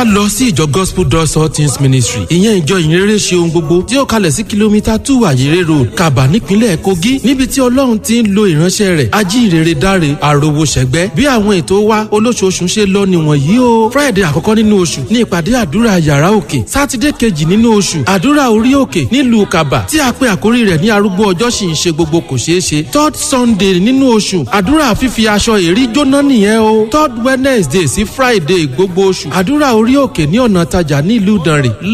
ká lọ sí ìjọ gospel doors all things ministry ìyẹn ìjọ ìyìnrere ṣe ohun gbogbo tí ó kalẹ̀ sí kìlómítà two àyèrè road kaba nípínlẹ̀ kogi níbi tí ọlọ́run ti ń lo ìránṣẹ́ rẹ̀ ajínrere dáre àròwò ṣẹ̀gbẹ́ bí àwọn ètò wa olóṣooṣù ṣe lọ nìwọ̀n yìí o friday àkọ́kọ́ nínú oṣù ní ìpàdé àdúrà yàrá òkè sátidé kejì nínú oṣù àdúrà orí òkè nílùú kaba tí a pe àkórí rẹ̀ ní arúgbó ọjọ́ sì ń ṣe gbogbo kò ṣeé ṣe third sunday nínú oṣù àdúrà fífi aṣọ èrí jóná nìyẹn o third wednesday sí friday gbogbo oṣù àdúrà orí òkè ní ọ̀nà tajà nílùú ìdànrè